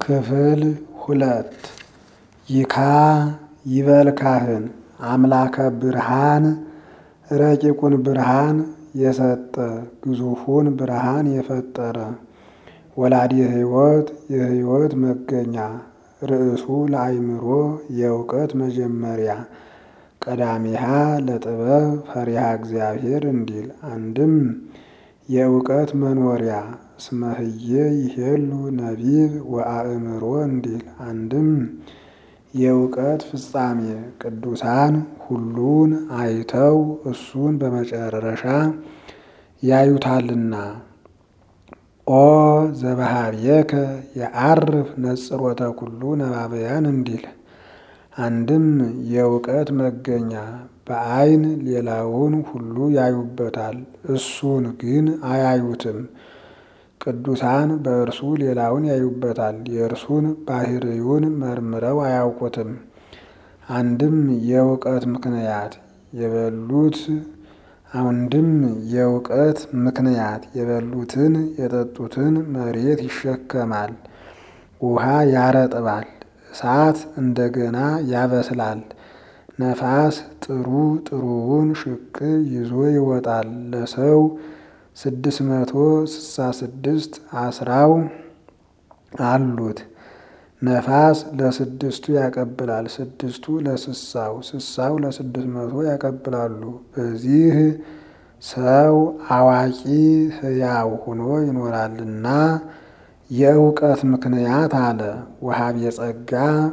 ክፍል ሁለት ይካ ይበል ካህን አምላከ ብርሃን ረቂቁን ብርሃን የሰጠ ግዙፉን ብርሃን የፈጠረ ወላዲ ሕይወት የሕይወት መገኛ ርእሱ ለአይምሮ የእውቀት መጀመሪያ ቀዳሚሃ ለጥበብ ፈሪሃ እግዚአብሔር እንዲል አንድም የእውቀት መኖሪያ እስመህዬ ይሄሉ ነቢብ ወአእምሮ እንዲል አንድም የእውቀት ፍጻሜ ቅዱሳን ሁሉን አይተው እሱን በመጨረሻ ያዩታልና። ኦ ዘበሃብየከ የዐርፍ ነጽሮተ ኩሉ ነባበያን እንዲል አንድም የእውቀት መገኛ በዐይን ሌላውን ሁሉ ያዩበታል፣ እሱን ግን አያዩትም። ቅዱሳን በእርሱ ሌላውን ያዩበታል፣ የእርሱን ባሕርዩን መርምረው አያውቁትም። አንድም የእውቀት ምክንያት የበሉት አንድም የእውቀት ምክንያት የበሉትን የጠጡትን መሬት ይሸከማል፣ ውሃ ያረጥባል፣ እሳት እንደገና ያበስላል፣ ነፋስ ጥሩ ጥሩውን ሽቅ ይዞ ይወጣል። ለሰው ስድስት መቶ ስሳ ስድስት አስራው አሉት። ነፋስ ለስድስቱ ያቀብላል፣ ስድስቱ ለስሳው፣ ስሳው ለስድስት መቶ ያቀብላሉ። በዚህ ሰው አዋቂ ሕያው ሆኖ ይኖራልና የእውቀት ምክንያት አለ። ወሀብ የጸጋ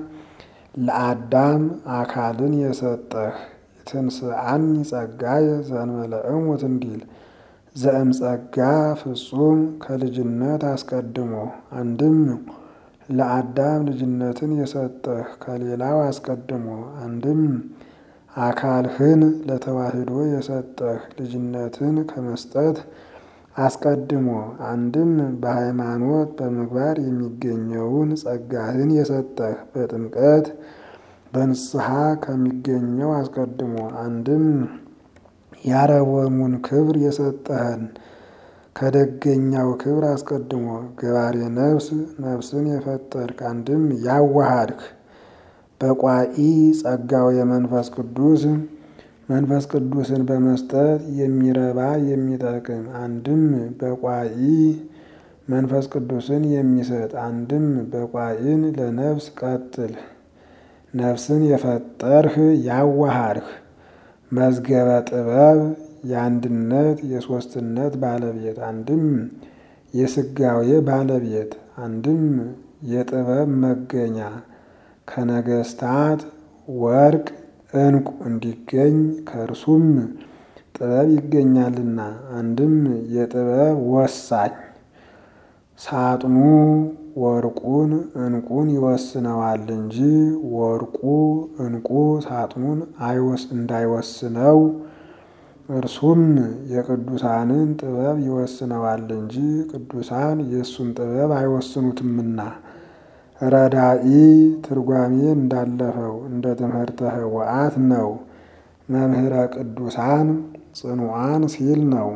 ለአዳም አካልን የሰጠህ ትንስአኒ ጸጋየ ዘእንበለ እሙት እንዲል ዘእም ጸጋ ፍጹም ከልጅነት አስቀድሞ አንድም ለአዳም ልጅነትን የሰጠህ ከሌላው አስቀድሞ አንድም አካልህን ለተዋሕዶ የሰጠህ ልጅነትን ከመስጠት አስቀድሞ አንድም በሃይማኖት በምግባር የሚገኘውን ጸጋህን የሰጠህ በጥምቀት በንስሐ ከሚገኘው አስቀድሞ አንድም ያረወሙን ክብር የሰጠህን ከደገኛው ክብር አስቀድሞ ገባሬ ነፍስ ነፍስን የፈጠርክ አንድም ያዋሃድክ በቋኢ ጸጋው የመንፈስ ቅዱስ መንፈስ ቅዱስን በመስጠት የሚረባ የሚጠቅም አንድም በቋኢ መንፈስ ቅዱስን የሚሰጥ አንድም በቋኢን ለነፍስ ቀጥል ነፍስን የፈጠርህ ያዋሃድህ መዝገበ ጥበብ የአንድነት የሦስትነት ባለቤት አንድም የስጋዌ ባለቤት አንድም የጥበብ መገኛ ከነገስታት ወርቅ ዕንቁ እንዲገኝ ከእርሱም ጥበብ ይገኛልና አንድም የጥበብ ወሳኝ ሳጥኑ ወርቁን ዕንቁን ይወስነዋል እንጂ ወርቁ ዕንቁ ሳጥኑን እንዳይወስነው እርሱም የቅዱሳንን ጥበብ ይወስነዋል እንጂ ቅዱሳን የእሱን ጥበብ አይወስኑትምና። ረዳኢ ትርጓሜ እንዳለፈው እንደ ትምህርተ ኅቡዓት ነው። መምህረ ቅዱሳን ጽኑዓን ሲል ነው።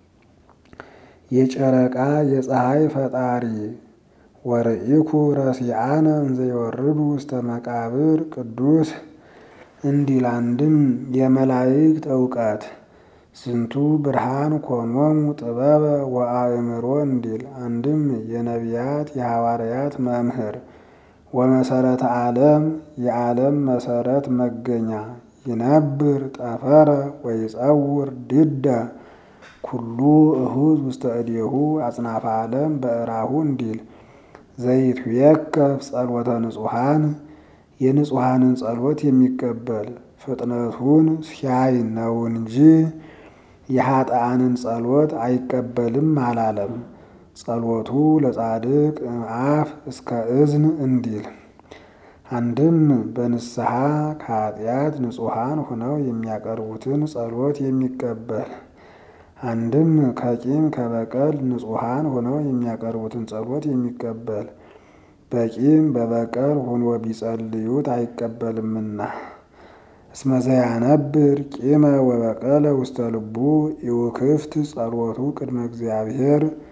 የጨረቃ የፀሐይ ፈጣሪ ወርኢኩ ረሲአነ እንዘ ይወርዱ ውስተ መቃብር ቅዱስ እንዲል አንድም የመላእክት እውቀት ስንቱ ብርሃን ኮኖሙ ጥበበ ወአእምሮ እንዲል አንድም የነቢያት የሐዋርያት መምህር ወመሰረተ ዓለም የዓለም መሰረት መገኛ ይነብር ጠፈረ ወይጸውር ድደ ኩሉ እሁዝ ውስተ እዴሁ አጽናፈ ዓለም በእራሁ እንዲል ዘይትዌከፍ ጸሎተ ንጹሐን የንጹሐንን ጸሎት የሚቀበል ፍጥነቱን ሲያይ ነው እንጂ የኃጥአንን ጸሎት አይቀበልም አላለም። ጸሎቱ ለጻድቅ እምአፍ እስከ እዝን እንዲል አንድም በንስሐ ከኃጢአት ንጹሐን ሆነው የሚያቀርቡትን ጸሎት የሚቀበል አንድም ከቂም ከበቀል ንጹሐን ሆነው የሚያቀርቡትን ጸሎት የሚቀበል በቂም በበቀል ሆኖ ቢጸልዩት አይቀበልምና። እስመ ዘያነብር ቂመ ወበቀለ ውስተ ልቡ ኢውክፍት ጸሎቱ ቅድመ እግዚአብሔር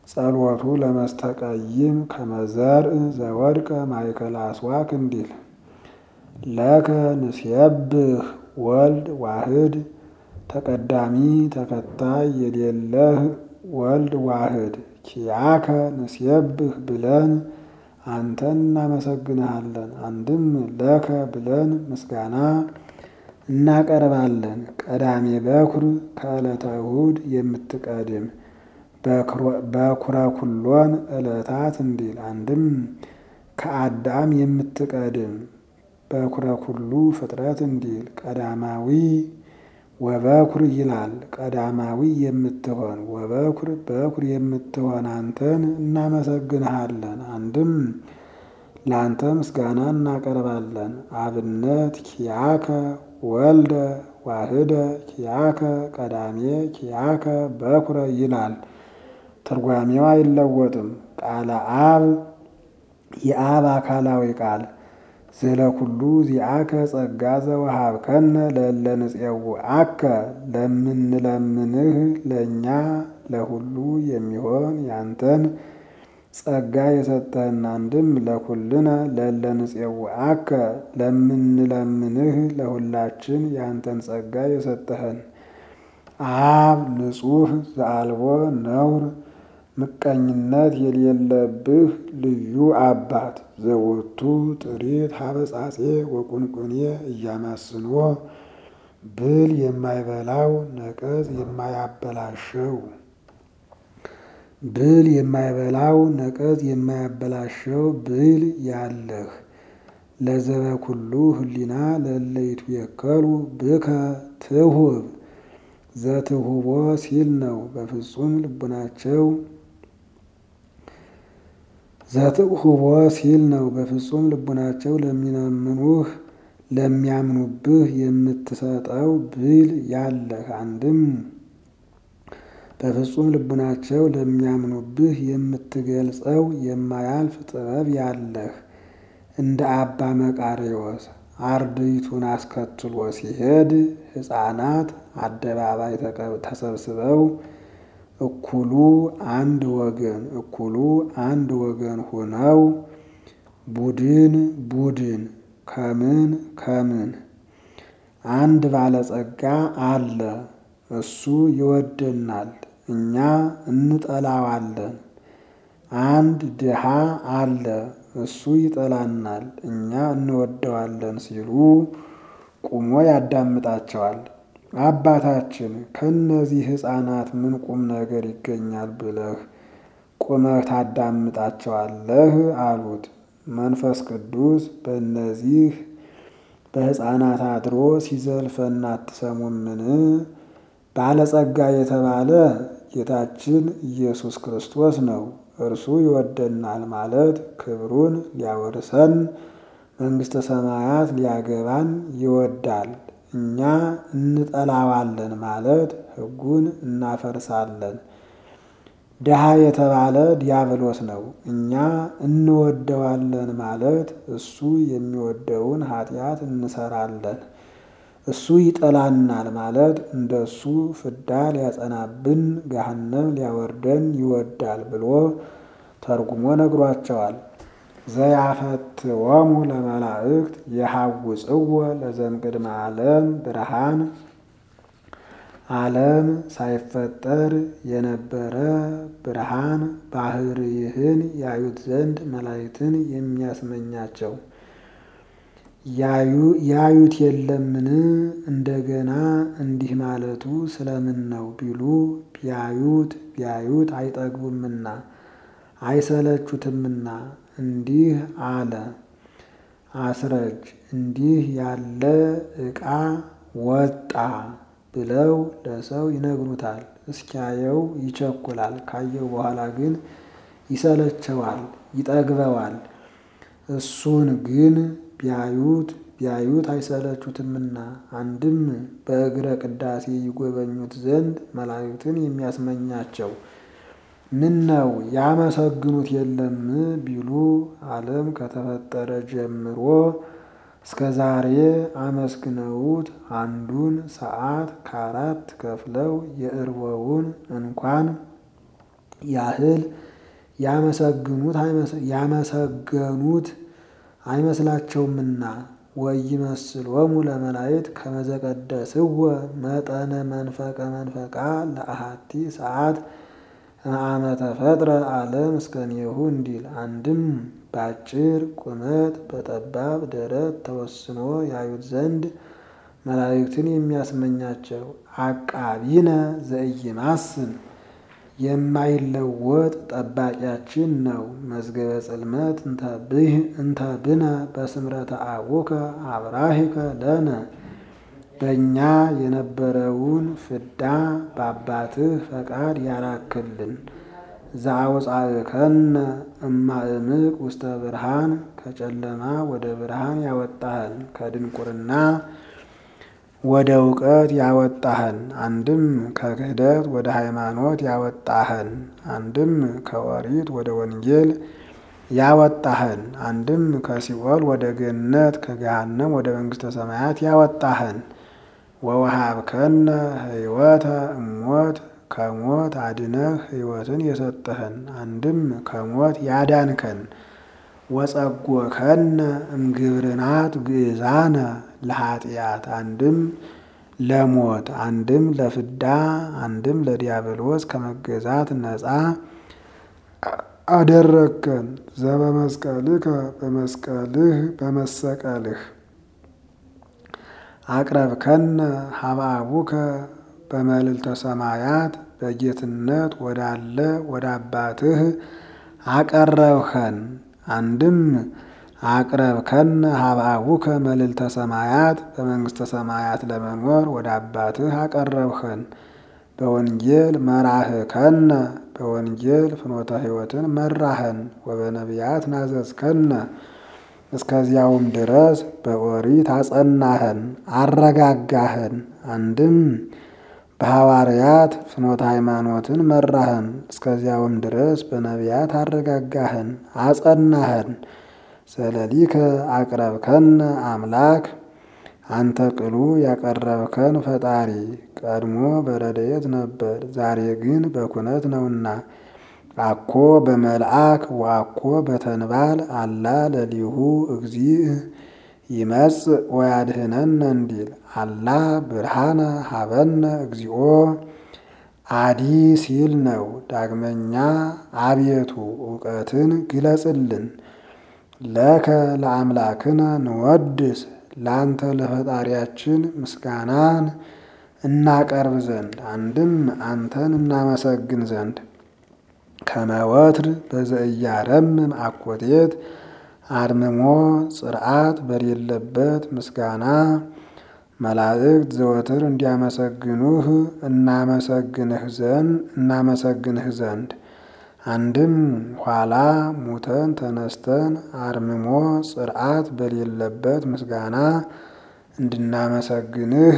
ጸሎቱ ለመስተቀይም ከመዘርእ ዘወድቀ ማእከለ አስዋክ እንዲል ለከ ንሴብህ ወልድ ዋህድ ተቀዳሚ ተከታይ የሌለህ ወልድ ዋህድ ኪያከ ንሴብህ ብለን አንተን እናመሰግንሃለን። አንድም ለከ ብለን ምስጋና እናቀርባለን። ቀዳሜ በኩር ከዕለተ እሁድ የምትቀድም በኩረ ኩሎን ዕለታት እንዲል አንድም ከአዳም የምትቀድም በኩረ ኩሉ ፍጥረት እንዲል ቀዳማዊ ወበኩር ይላል። ቀዳማዊ የምትሆን ወበኩር በኩር የምትሆን አንተን እናመሰግንሃለን። አንድም ለአንተ ምስጋና እናቀርባለን። አብነት ኪያከ ወልደ ዋህደ ኪያከ ቀዳሜ ኪያከ በኩረ ይላል። ትርጓሜው አይለወጥም። ቃለ አብ የአብ አካላዊ ቃል ዘለኩሉ ዚአከ ጸጋ ዘወሃብከነ ለእለ ንፄውዐከ ለምንለምንህ ለእኛ ለሁሉ የሚሆን ያንተን ጸጋ የሰጠህን። አንድም ለኩልነ ለእለ ንፄውዐከ ለምንለምንህ ለሁላችን ያንተን ጸጋ የሰጠህን። አብ ንጹሕ ዘአልቦ ነውር ምቀኝነት የሌለብህ ልዩ አባት ዘወቱ ጥሪት ሀበጻጼ ወቁንቁኔ እያማስንዎ ብል የማይበላው ነቀዝ የማያበላሸው ብል የማይበላው ነቀዝ የማያበላሸው ብል ያለህ ለዘበኩሉ ህሊና ለለይቱ የከሉ ብከ ትሁብ ዘትሁቦ ሲል ነው። በፍጹም ልቡናቸው ዘትሁቦ ሲል ነው። በፍጹም ልቡናቸው ለሚለምኑህ ለሚያምኑብህ የምትሰጠው ብል ያለህ አንድም በፍጹም ልቡናቸው ለሚያምኑብህ የምትገልጸው የማያልፍ ጥበብ ያለህ እንደ አባ መቃርዮስ አርድእቱን አስከትሎ ሲሄድ ሕፃናት አደባባይ ተሰብስበው እኩሉ አንድ ወገን እኩሉ አንድ ወገን ሆነው ቡድን ቡድን ከምን ከምን አንድ ባለጸጋ አለ፣ እሱ ይወደናል፣ እኛ እንጠላዋለን። አንድ ድሃ አለ፣ እሱ ይጠላናል፣ እኛ እንወደዋለን ሲሉ ቁሞ ያዳምጣቸዋል። አባታችን ከእነዚህ ሕፃናት ምን ቁም ነገር ይገኛል ብለህ ቁመህ ታዳምጣቸዋለህ? አሉት። መንፈስ ቅዱስ በእነዚህ በሕፃናት አድሮ ሲዘልፈን አትሰሙምን? ባለጸጋ የተባለ ጌታችን ኢየሱስ ክርስቶስ ነው። እርሱ ይወደናል ማለት ክብሩን ሊያወርሰን መንግሥተ ሰማያት ሊያገባን ይወዳል። እኛ እንጠላዋለን ማለት ሕጉን እናፈርሳለን። ድሃ የተባለ ዲያብሎስ ነው። እኛ እንወደዋለን ማለት እሱ የሚወደውን ኃጢአት እንሰራለን። እሱ ይጠላናል ማለት እንደ እሱ ፍዳ ሊያጸናብን ገሃነም ሊያወርደን ይወዳል ብሎ ተርጉሞ ነግሯቸዋል። ዘያፈትወሙ ለመላእክት የሐውፅዎ ለዘእምቅድመ ዓለም ብርሃን ዓለም ሳይፈጠር የነበረ ብርሃን ባህርይህን ያዩት ዘንድ መላእክትን የሚያስመኛቸው ያዩት የለምን? እንደገና እንዲህ ማለቱ ስለምን ነው ቢሉ ቢያዩት ቢያዩት አይጠግቡምና አይሰለቹትምና እንዲህ አለ። አስረጅ እንዲህ ያለ ዕቃ ወጣ ብለው ለሰው ይነግሩታል። እስኪያየው ይቸኩላል። ካየው በኋላ ግን ይሰለቸዋል፣ ይጠግበዋል። እሱን ግን ቢያዩት ቢያዩት አይሰለቹትምና አንድም በእግረ ቅዳሴ ይጎበኙት ዘንድ መላእክትን የሚያስመኛቸው ምን ነው ያመሰግኑት የለም ቢሉ ዓለም ከተፈጠረ ጀምሮ እስከ ዛሬ አመስግነውት አንዱን ሰዓት ከአራት ከፍለው የእርቦውን እንኳን ያህል ያመሰገኑት አይመስላቸውምና ወኢይመስሎሙ ለመላእክት ከመ ዘቀደስዎ መጠነ መንፈቀ መንፈቃ ለአሐቲ ሰዓት እምአመ ተፈጥረ ዓለም እስከኔሁ እንዲል አንድም በአጭር ቁመት በጠባብ ደረት ተወስኖ ያዩት ዘንድ መላእክትን የሚያስመኛቸው አቃቢነ ዘኢይማስን የማይለወጥ ጠባቂያችን ነው። መዝገበ ጽልመት እንተ ብነ በስምረተ አቡከ አብራሂከ ለነ በእኛ የነበረውን ፍዳ በአባትህ ፈቃድ ያራክልን። ዘአውፃእከነ እማእምቅ ውስተ ብርሃን ከጨለማ ወደ ብርሃን ያወጣህን ከድንቁርና ወደ እውቀት ያወጣህን። አንድም ከክህደት ወደ ሃይማኖት ያወጣህን። አንድም ከኦሪት ወደ ወንጌል ያወጣህን። አንድም ከሲኦል ወደ ገነት ከገሃነም ወደ መንግሥተ ሰማያት ያወጣህን። ወወሃብከነ ሕይወተ እሞት ከሞት አድነህ ሕይወትን የሰጠህን። አንድም ከሞት ያዳንከን። ወጸጎከነ እምግብርናት ግእዛነ ለኃጢአት አንድም ለሞት አንድም ለፍዳ አንድም ለዲያብሎስ ከመገዛት ነፃ አደረግከን። ዘበመስቀልከ በመስቀልህ በመሰቀልህ አቅረብከነ ሀበ አቡከ በመልዕልተ ሰማያት በጌትነት ወዳለ ወደ አባትህ አቀረብኸን። አንድም አቅረብከነ ሀበ አቡከ መልዕልተ ሰማያት በመንግሥተ ሰማያት ለመኖር ወደ አባትህ አቀረብኸን። በወንጌል መራህከነ በወንጌል ፍኖተ ሕይወትን መራህን። ወበነቢያት ናዘዝከነ እስከዚያውም ድረስ በኦሪት አጸናህን አረጋጋህን። አንድም በሐዋርያት ፍኖተ ሃይማኖትን መራህን። እስከዚያውም ድረስ በነቢያት አረጋጋህን አጸናህን። ዘለሊከ አቅረብከነ አምላክ አንተ ቅሉ ያቀረብከን ፈጣሪ ቀድሞ በረድኤት ነበር፣ ዛሬ ግን በኩነት ነውና። አኮ በመልአክ ወአኮ በተንባል አላ ለሊሁ እግዚእ ይመጽእ ወያድህነነ እንዲል አላ ብርሃነ ሀበነ እግዚኦ አዲ ሲል ነው። ዳግመኛ አቤቱ እውቀትን ግለጽልን። ለከ ለአምላክነ ንወድስ ለአንተ ለፈጣሪያችን ምስጋናን እናቀርብ ዘንድ አንድም አንተን እናመሰግን ዘንድ ከመወትር በዘእያረምም አኮቴት አድምሞ ጽርዓት በሌለበት ምስጋና መላእክት ዘወትር እንዲያመሰግኑህ እናመሰግንህ ዘንድ እናመሰግንህ ዘንድ አንድም ኋላ ሙተን ተነስተን አርምሞ ጽርዓት በሌለበት ምስጋና እንድናመሰግንህ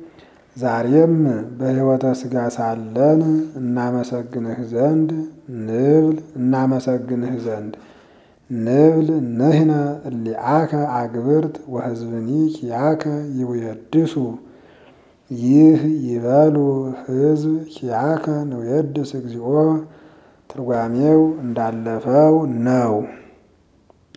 ዛሬም በሕይወተ ሥጋ ሳለን እናመሰግንህ ዘንድ ንብል እናመሰግንህ ዘንድ ንብል ንሕነ እሊአከ አግብርት ወሕዝብኒ ኪያከ ይውየድሱ ይህ ይበሉ ሕዝብ ኪያከ ንውየድስ እግዚኦ ትርጓሜው እንዳለፈው ነው።